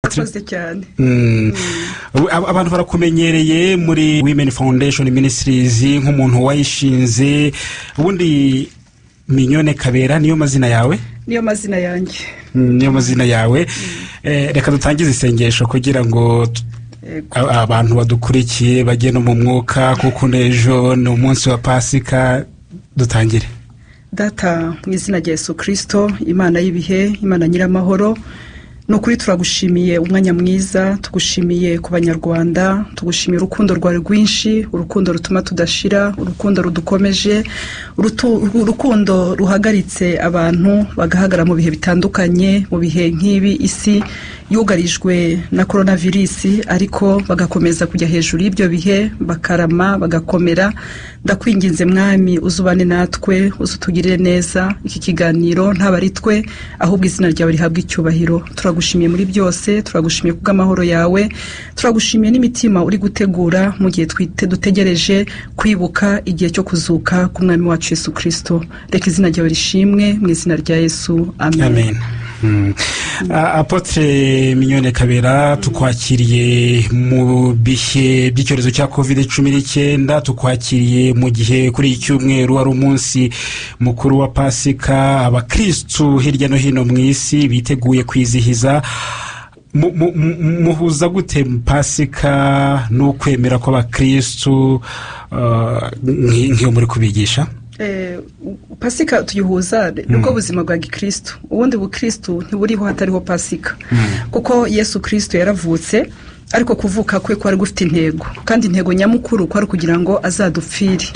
murakoze cyane abantu barakumenyereye muri women foundation ministries nk'umuntu wayishinze ubundi minyone kabera niyo mazina yawe niyo mazina yanjye niyo mazina yawe Eh, reka dutangize isengesho kugira ngo t- Yego. a- abantu badukurikiye bajye no mu mwuka kuko n'ejo ni umunsi wa pasika dutangire data mu izina rya yesu kirisito imana y'ibihe imana nyiramahoro ni ukuri turagushimiye umwanya mwiza tugushimiye ku banyarwanda tugushimiye urukundo rwawe rwinshi urukundo rutuma tudashira urukundo rudukomeje urutu- urukundo ruhagaritse abantu bagahagarara mu bihe bitandukanye mu bihe nk'ibi isi yugarijwe na korona virusi ariko bagakomeza kujya hejuru y'ibyo bihe bakarama bagakomera ndakwinginze mwami uzubane natwe uzutugirire neza iki kiganiro ntabwo ari twe ahubwo izina ryawe rihabwa icyubahiro turagushimiye muri byose turagushimiye kubw'amahoro yawe turagushimiye n'imitima uri gutegura mu gihe twite dutegereje kwibuka igihe cyo kuzuka k'umwami wacu yesu kirisito reka izina ryawe rishimwe mu izina rya yesu amen amen Mm. A- apotre minyone kabera tukwakiriye mu bihe by'icyorezo cya covid cumi n'icyenda tukwakiriye mu gihe kuri iki cyumweru wari umunsi mukuru wa pasika abakirisitu hirya no hino mu isi biteguye kwizihiza Mu- mu- mu- muhuza gute pasika n'ukwemera kw'abakirisitu uh, nk- nk'iyo muri kubigisha Eh, pasika tuyihuza nibwo buzima bwa gikristu ubundi bukristu ntiburiho hatariho pasika kuko yesu kristu yaravutse ariko kuvuka kwe kwari gufite intego kandi intego nyamukuru kwari kugira ngo azadupfire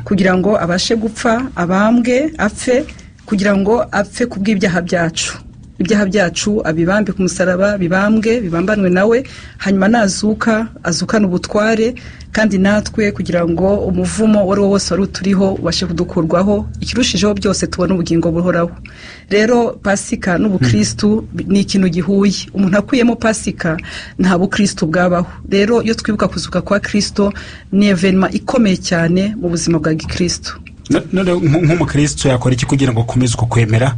kugira ngo abashe gupfa abambwe apfe kugira ngo apfe ku bw'ibyaha byacu ibyaha byacu abibambe ku musaraba bibambwe bibambanwe nawe hanyuma nazuka azukane ubutware kandi natwe kugira ngo umuvumo uwo ari wo wose wari uturiho ubashe kudukurwaho ikirushijeho byose tubona ubugingo buhoraho rero pasika n'ubukristu ni ikintu gihuye umuntu akuyemo pasika nta bukristu bwabaho rero iyo twibuka kuzuka kwa kristo ni evenima ikomeye cyane mu buzima bwa gikristu No- none nk- nk'umukirisitu yakora iki kugira ngo akomeze uko kwemera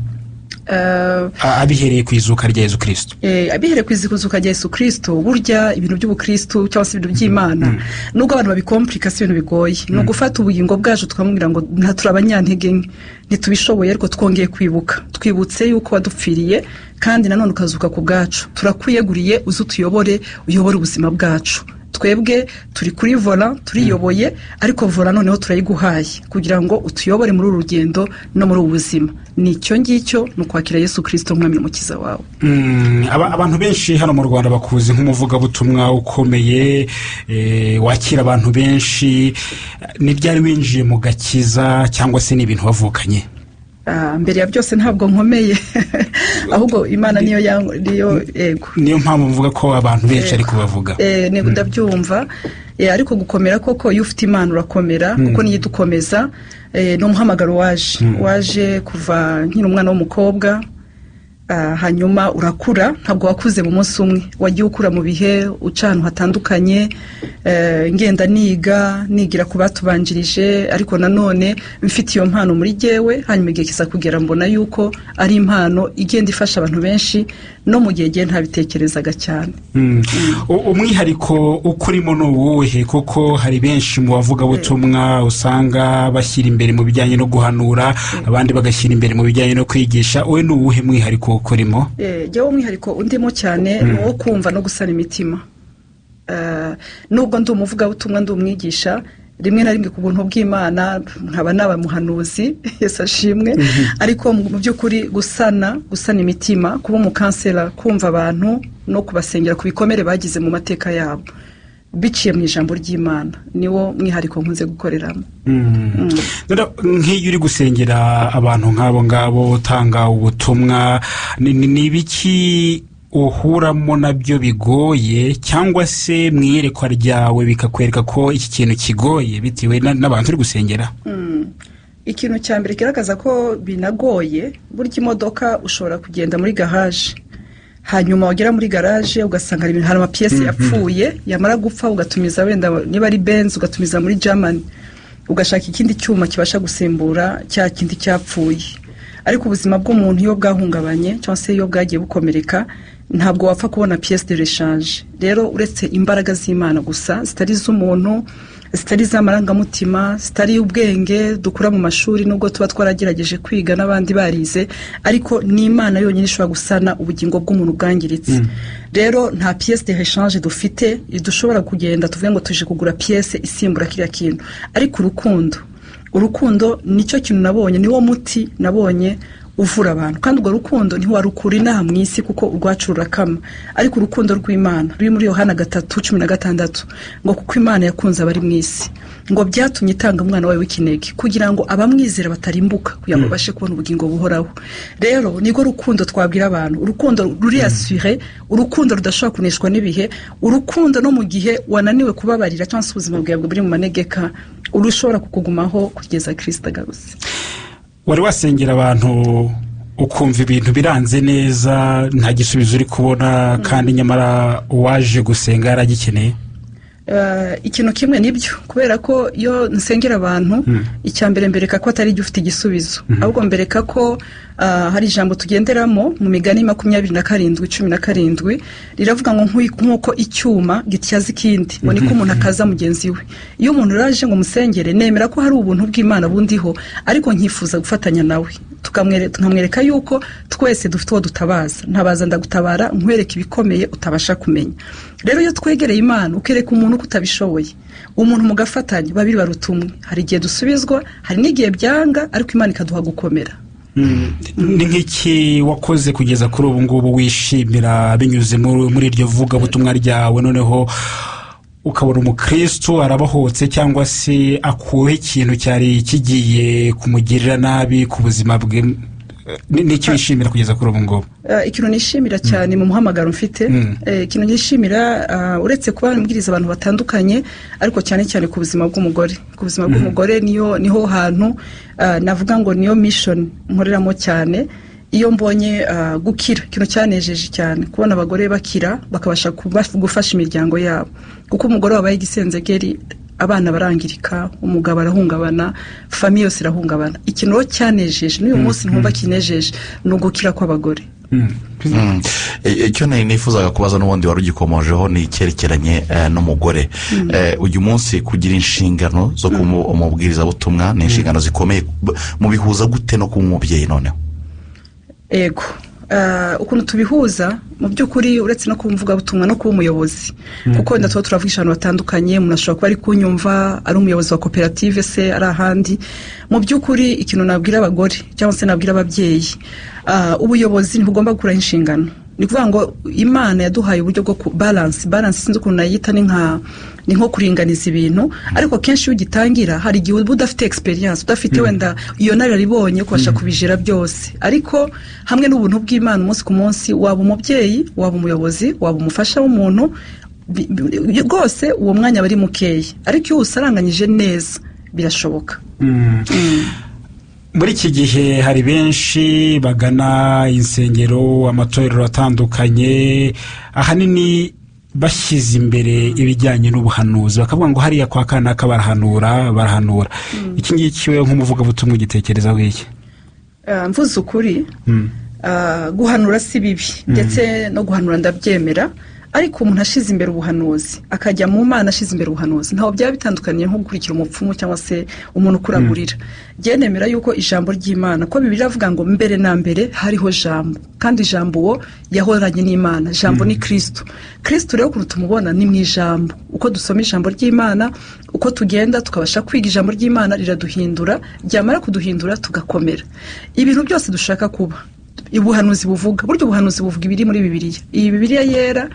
Eh, A- abihereye ku izuka rya yezu kirisitu Eh, abihere ku izikuzuka rya yesu kirisito burya ibintu by'ubukristu cyangwa se ibintu by'imana nubwo abantu babikompurika si ibintu bigoye ni ugufata ubugingo bwacu tukamubwira ngo nta turi abanyantege nke ntitubishoboye ariko twongeye kwibuka twibutse yuko wadupfiriye kandi nanone ukazuka ku bwacu turakwiyeguriye uze utuyobore uyobore ubuzima bwacu twebwe turi kuri vola turiyoboye ariko vola noneho turayiguhaye kugira ngo utuyobore muri uru rugendo no muri ubu buzima ni icyo ngicyo ni ukwakira yesu kirisito nk'umwami n'umukiza wawe Mm, aba- abantu benshi hano mu rwanda bakuzi nk'umuvugabutumwa ukomeye eh, wakira abantu benshi ni ryari winjiye mu gakiza cyangwa se ni ibintu wavukanye Ah, mbere ya byose ntabwo nkomeye ahubwo imana niyo yang- niyo yego niyo mpamvu mvuga ko abantu Yego. benshi ari kubavuga Eh, nego ndabyumva Eh, ariko gukomera koko iyo ufite imana urakomera kuko niyo idukomeza Eh, ni umuhamagaro waje waje kuva nkiri umwana w'umukobwa Ah, hanyuma urakura ntabwo wakuze mu munsi umwe wagiye ukura mu bihe uca ahantu hatandukanye eh, ngenda niga nigira ku batubanjirije ariko nanone mfite iyo mpano muri gewe hanyuma igihe kiza kugera mbona yuko ari impano igenda ifasha abantu benshi no mu gihe gihe ntabitekerezaga cyane Mm. U- umwihariko ukurimo ni uwuhe kuko hari benshi mu bavugabutumwa usanga bashyira imbere mu bijyanye no guhanura abandi bagashyira imbere mu bijyanye no kwigisha wowe ni uwuhe mwihariko ukurimo Eh, jyewe umwihariko undimo cyane ni uwo kumva no gusana imitima Eh, nubwo ndi umuvugabutumwa ndi umwigisha rimwe na rimwe ku buntu bw'imana nkaba naba muhanuzi yesu ashimwe ariko mu mu by'ukuri gusana gusana imitima kuba umukansera kumva abantu no kubasengera ku bikomere bagize mu mateka yabo biciye mu ijambo ry'imana niwo mwihariko nkunze gukoreramo Mm. Noneho, nk'iyo uri gusengera abantu nk'abo ngabo utanga ubutumwa ni ni- ni ibiki uhuramo nabyo bigoye cyangwa se mu iyerekwa ryawe bikakwereka ko iki kintu kigoye bitewe na- n'abantu uri gusengera Mm. ikintu cya mbere kigaragaza ko binagoye burya imodoka ushobora kugenda muri garaje hanyuma wagera muri garaje ugasanga hari ibintu hari amapiyesi yapfuye yamara gupfa ugatumiza wenda niba ari benzi ugatumiza muri germany ugashaka ikindi cyuma kibasha gusimbura cya kindi cyapfuye ariko ubuzima bw'umuntu iyo bwahungabanye cyangwa se iyo bwagiye bukomereka ntabwo wapfa kubona piyesi de reshanje rero uretse imbaraga z'imana gusa zitari iz'umuntu zitari iz'amarangamutima zitari ubwenge dukura mu mashuri nubwo tuba twaragerageje kwiga n'abandi barize ariko ni imana yonyine ishobora gusana ubugingo bw'umuntu bwangiritse rero nta piyesi de reshanje dufite dushobora kugenda tuvuge ngo tuje kugura piyesi isimbura kiriya kintu ariko urukundo urukundo nicyo kintu nabonye niwo muti nabonye uvura abantu kandi urwo rukundo ntiwarukura inaha mu isi kuko urwacu rurakama ariko urukundo rw'imana ruri muri yohana gatatu cumi na gatandatu ngo kuko imana yakunze abari mu isi ngo byatumye itanga umwana wawe w'ikinege kugira ngo abamwizera batarimbuka kugira ngo babashe kubona ubugingo buhoraho rero nirwo rukundo twabwira abantu urukundo ruriyasire urukundo rudashobora kuneshwa n'ibihe urukundo no mu gihe wananiwe kubabarira cyangwa se ubuzima bwawe buri mu manegeka urushobora kukugumaho kugeza kirisita agarutse wari wasengera abantu ukumva ibintu biranze neza nta gisubizo uri kubona kandi nyamara uwaje gusenga yaragikeneye ikintu kimwe nibyo kubera ko iyo nsengera abantu icya mbere mbereka ko atari ugifite igisubizo ahubwo mbereka ko hari ijambo tugenderamo mu migani makumyabiri na karindwi cumi na karindwi riravuga ngo nk'uko icyuma gityaza ikindi ngo niko umuntu akaza mugenzi we iyo umuntu uraje ngo umusengere nemera ko hari ubuntu bw'imana bundiho ariko nkifuza gufatanya nawe tukamwereka yuko twese dufite uwo dutabaza ntabaza ndagutabara nkwereka ibikomeye utabasha kumenya rero iyo twegereye imana ukereka umuntu uko utabishoboye umuntu mugafatanya babiri baruta umwe hari igihe dusubizwa hari n'igihe byanga ariko imana ikaduha gukomera ni nk'iki wakoze kugeza kuri ubu ngubu wishimira binyuze muri iryo vugabutumwa ryawe noneho ukabona umukristo arabahotse cyangwa se akuweho ikintu cyari kigiye kumugirira nabi ku buzima bwe n'icyo wishimira kugeza kuri ubu ngubu ikintu nishimira cyane mu muhamagaro mfite ikintu nishimira uretse kuba mbwiriza abantu batandukanye ariko cyane cyane ku buzima bw'umugore ku buzima bw'umugore niho hantu navuga ngo niyo mishoni nkoreramo cyane iyo mbonye gukira ikintu cyanejeje cyane kubona abagore bakira bakabasha gufasha imiryango yabo kuko umugore wabaye igisenzegeri abana barangirika umugabo arahungabana famiye yose irahungabana ikintu rero cyanejeje n'uyu munsi ntumva kinejeje ni ugukira kw'abagore icyo nifuzaga kubaza n'ubundi wari ugikomojeho ni icyerekeranye n'umugore uyu munsi kugira inshingano zo kuba umubwirizabutumwa ni inshingano zikomeye mubihuza gute no kuba umubyeyi noneho ego ukuntu tubihuza mu by'ukuri uretse no kuba umuvugabutumwa no kuba umuyobozi kuko wenda tuba turavugisha ahantu hatandukanye umuntu ashobora kuba ari kunyumva ari umuyobozi wa koperative se ari ahandi mu by'ukuri ikintu nabwira abagore cyangwa se nabwira ababyeyi ubuyobozi ntibugomba gukuraho inshingano ni ukuvuga ngo imana yaduhaye uburyo bwo baranse baranse sinzi ukuntu nayita ni nka ni nko kuringaniza ibintu ariko kenshi iyo ugitangira hari igihe uba udafite egisperiyanse udafite wenda iyo nararibonye kubasha kubijira byose ariko hamwe n'ubuntu bw'imana umunsi ku munsi waba umubyeyi waba umuyobozi waba umufasha w'umuntu rwose uwo mwanya aba ari mukeya ariko iyo usaranganyije neza birashoboka muri iki gihe hari benshi bagana insengero amatorero atandukanye ahanini bashyize imbere ibijyanye n'ubuhanuzi bakavuga ngo hariya kwa kanaka barahanura barahanura iki ngiki we nk'umuvugabutumwa ugitekerezaho iki mvuze ukuri guhanura si bibi ndetse no guhanura ndabyemera ariko umuntu ashize imbere ubuhanuzi akajya mu mana ashize imbere ubuhanuzi ntaho byaba bitandukaniye nko gukurikira umupfumu cyangwa se umuntu ukuragurira byenemera yuko ijambo ry'imana ko bibiri avuga ngo mbere na mbere hariho jambo kandi ijambo uwo yahoranye n'imana jambo ni kirisito kirisito rero ukuntu tumubona ni mu ijambo uko dusoma ijambo ry'imana uko tugenda tukabasha kwiga ijambo ry'imana riraduhindura ryamara kuduhindura tugakomera ibintu byose dushaka kuba ubuhanuzi buvuga burya ubuhanuzi buvuga ibiri muri bibiriya iyi bibiriya yera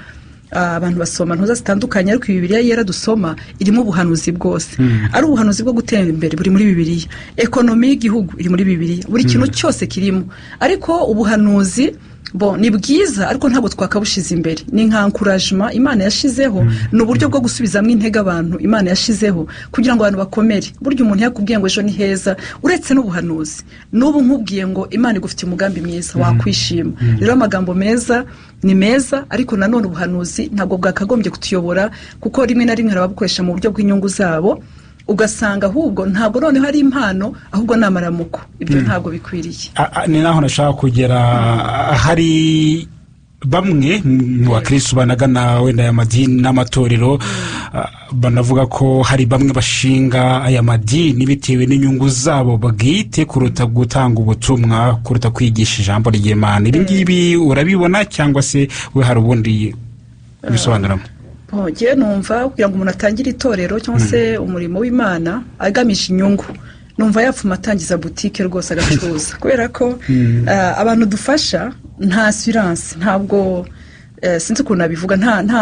abantu basoma ntuza zitandukanye ariko bibiriya yera dusoma irimo ubuhanuzi bwose ari ubuhanuzi bwo gutera imbere buri muri bibiriya ekonomi y'igihugu iri muri bibiriya buri kintu cyose kirimo ariko ubuhanuzi bo ni bwiza ariko ntabwo twakabushyize imbere ni nka ankurajima imana yashyizeho ni uburyo bwo gusubizamo intege abantu imana yashyizeho kugira ngo abantu bakomere burya umuntu yakubwiye ngo ejo ni heza uretse n'ubuhanuzi n'ubu nkubwiye ngo imana igufite umugambi mwiza wakwishima rero amagambo meza ni meza ariko nanone ubuhanuzi ntabwo bwakagombye kutuyobora kuko rimwe na rimwe babukoresha mu buryo bw'inyungu zabo ugasanga ahubwo ntabwo noneho ari impano ahubwo ni amaramuko ibyo ntabwo bikwiriye ni naho nashaka kugera hari bamwe mu bakirisitu banagana wenda aya madini n'amatorero banavuga ko hari bamwe bashinga aya madini bitewe n'inyungu zabo bwite kuruta gutanga ubutumwa kuruta kwigisha ijambo ry'imana ibi ngibi urabibona cyangwa se we hari ubundi bisobanuramo ntugiye numva kugira ngo umuntu atangire itorero cyangwa se umurimo w'imana agamije inyungu numva yapfuma atangiza butike rwose agacuruza kubera ko abantu dufasha nta siranse ntabwo sinzi ukuntu nabivuga nta nta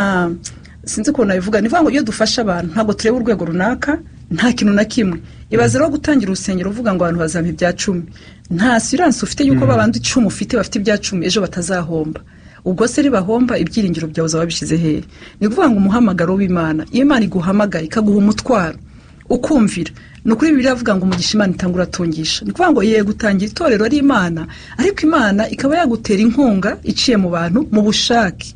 sinzi ukuntu nabivuga ni ukuvuga ngo iyo dufasha abantu ntabwo tureba urwego runaka nta kintu na kimwe ibaze rero gutangira urusengero uvuga ngo abantu bazampa ibya cumi nta siranse ufite yuko babandi icumi ufite bafite ibya cumi ejo batazahomba ubwo se ribahomba ibyiringiro byawe uzaba wabishyize hehe ni ukuvuga ngo umuhamagaro w'imana iyo imana iguhamagaye ikaguha umutwaro ukumvira ni ukuri bibiri avuga ngo umugisha imana itanga uratungisha ni ukuvuga ngo yeye gutangira itorero ari imana ariko imana ikaba yagutera inkunga iciye mu bantu mu bushake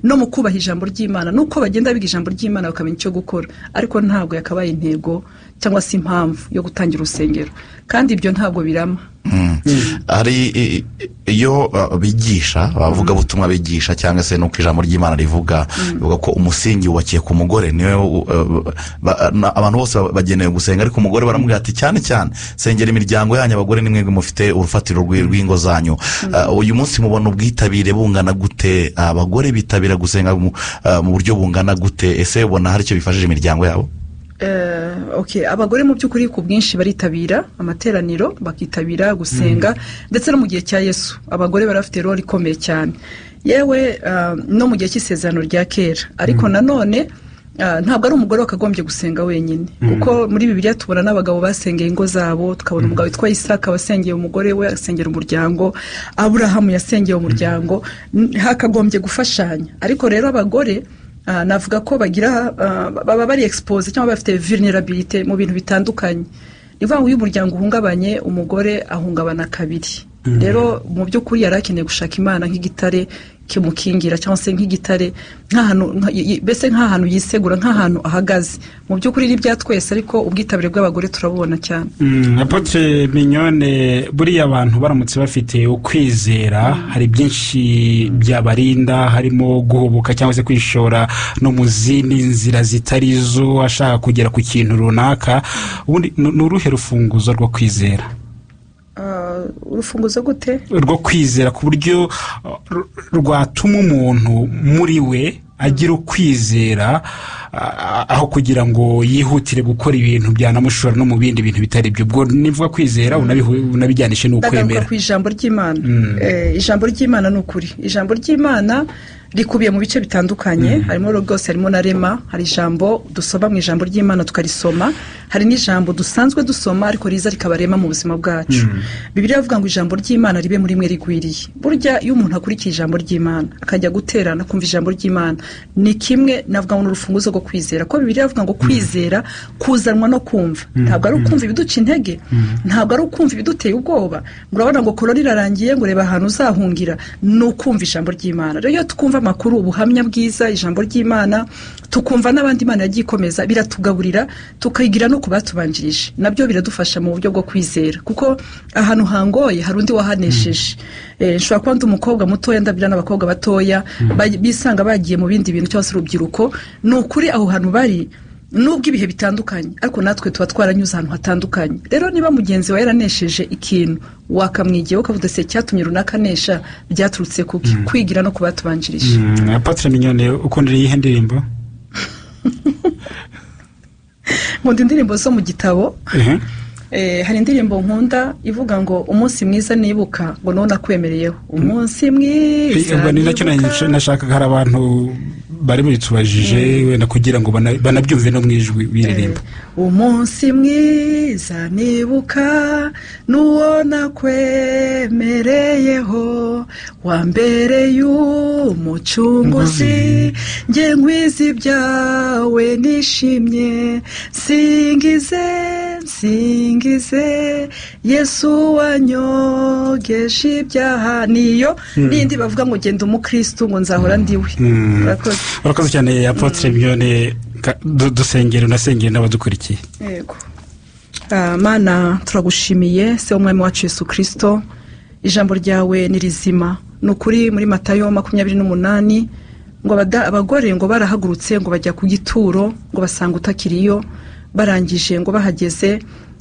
no mu kubaha ijambo ry'imana nuko bagenda biga ijambo ry'imana bakamenya icyo gukora ariko ntabwo yakabaye intego cyangwa se impamvu yo gutangira urusengero kandi ibyo ntabwo birama hari iyo bigisha abavuga butumwa bigisha cyangwa se nuko ijambo ry'imana rivuga bivuga ko umusingi wubakiye ku mugore niwe abantu bose bagenewe gusenga ariko umugore baramubwira ati cyane cyane sengera imiryango yanyu abagore nimwe mufite urufatiro rw'ingo zanyu uyu munsi mubona ubwitabire bungana gute abagore bitabira gusenga mu buryo bungana gute ese ubona hari icyo bifashije imiryango yabo abagore mu by'ukuri ku bwinshi baritabira amateraniro bakitabira gusenga ndetse no mu gihe cya yesu abagore barafite role ikomeye cyane yewe no mu gihe cy'isezerano rya kera ariko nanone ntabwo ari umugore wakagombye gusenga wenyine kuko muri bibiriya tubona n'abagabo basengeye ingo zabo tukabona umugabo witwa isaka wasengeye umugore we asengera umuryango aburahamu yasengeye umuryango hakagombye gufashanya ariko rero abagore navuga ko bagira baba bari egisipoze cyangwa bafite virinirabirite mu bintu bitandukanye ni ukuvuga ngo iyo umuryango uhungabanye umugore ahungabana kabiri rero mu by'ukuri yari akeneye gushaka imana nk'igitare kimukingira cyangwa se nk'igitare nk'ahantu mbese nk'ahantu yisegura nk'ahantu ahagaze mu by'ukuri ni ibya twese ariko ubwitabire bw'abagore turabubona cyane apotre minyone buriya abantu baramutse bafite ukwizera hari byinshi byabarinda harimo guhubuka cyangwa se kwishora no mu zindi nzira zitari zo ashaka kugera ku kintu runaka ubundi ni uruhe rufunguzo rwo kwizera urufunguzo gute rwo kwizera ku buryo rwatuma umuntu muri we agira ukwizera aho kugira ngo yihutire gukora ibintu byanamushora no mu bindi bintu bitari byo ubwo nivuga kwizera unabijyanishe n'ukwemera ku ijambo ry'imana ijambo ry'imana ni ukuri ijambo ry'imana rikubiye mu bice bitandukanye harimo rwose harimo na rema hari ijambo dusoma mu ijambo ry'imana tukarisoma hari n'ijambo dusanzwe dusoma ariko riza rikaba rema mu buzima bwacu bibiri avuga ngo ijambo ry'imana ribe muri mwe rigwiriye burya iyo umuntu akurikiye ijambo ry'imana akajya guterana kumva ijambo ry'imana ni kimwe navuga ngo ni urufunguzo rwo kwizera ko bibiri avuga ngo kwizera kuzanwa no kumva ntabwo ari ukumva ibiduca intege ntabwo ari ukumva ibiduteye ubwoba ngo urabona ngo korora irarangiye ngo urebe ahantu uzahungira ni ukumva ijambo ry'imana rero iyo twumva amakuru ubuhamya bwiza ijambo ry'imana tukumva n'abandi imana yagiye ikomeza biratugaburira tukayigira no ku batubanjirije nabyo biradufasha mu buryo bwo kwizera kuko ahantu hangoye hari undi wahanesheje nshobora kuba ndi umukobwa mutoya ndabwira n'abakobwa batoya bisanga bagiye mu bindi bintu cyangwa se urubyiruko ni ukuri aho hantu bari nubwo ibihe bitandukanye ariko natwe tuba twaranyuze ahantu hatandukanye rero niba mugenzi wawe yaranesheje ikintu wakamwigiyeho ukavuga se cyatumye runaka anesha byaturutse kuki kwigira no kubatubanjirije patire minyone ukundira iyihe ndirimbo nkunda indirimbo zo mu gitabo hari indirimbo nkunda ivuga ngo umunsi mwiza nibuka ngo nawe nakwemereyeho umunsi mwiza ubwo ni nacyo nashakaga hari abantu bari babitubajije wenda kugira ngo banabyumve no mu ijwi biririmba umunsi mwiza nibuka n'uwo nakwemereyeho wambereye umucunguzi nge nkwiza ibyawe nishimye singize singize ngize yesu wanyogeje ibyaha niyo n'indi bavuga ngo genda umukirisitu ngo nzahora ndiwe urakoze cyane apotre miyone dusengera unasengera n'abadukurikiye yego mana turagushimiye se w'umwami wacu yesu kirisito ijambo ryawe ni rizima ni ukuri muri matayo makumyabiri n'umunani ngo abada- abagore ngo barahagurutse ngo bajya ku gituro ngo basanga utakiriyo barangije ngo bahageze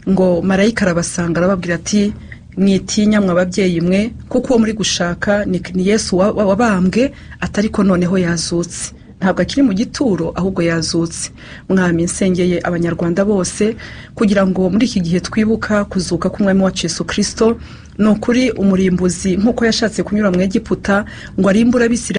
ngo marayika arabasanga arababwira ati mwitinya mwa babyeyi mwe kuko uwo muri gushaka ni ni yesu wa- wa- wabambwe atari ko noneho yazutse ntabwo akiri mu gituro ahubwo yazutse mwami nsengeye abanyarwanda bose kugira ngo muri iki gihe twibuka kuzuka k'umwami wacu yesu kirisito ni ukuri umurimbuzi nk'uko yashatse kunyura mu egiputa ngo arimbure abisirayeli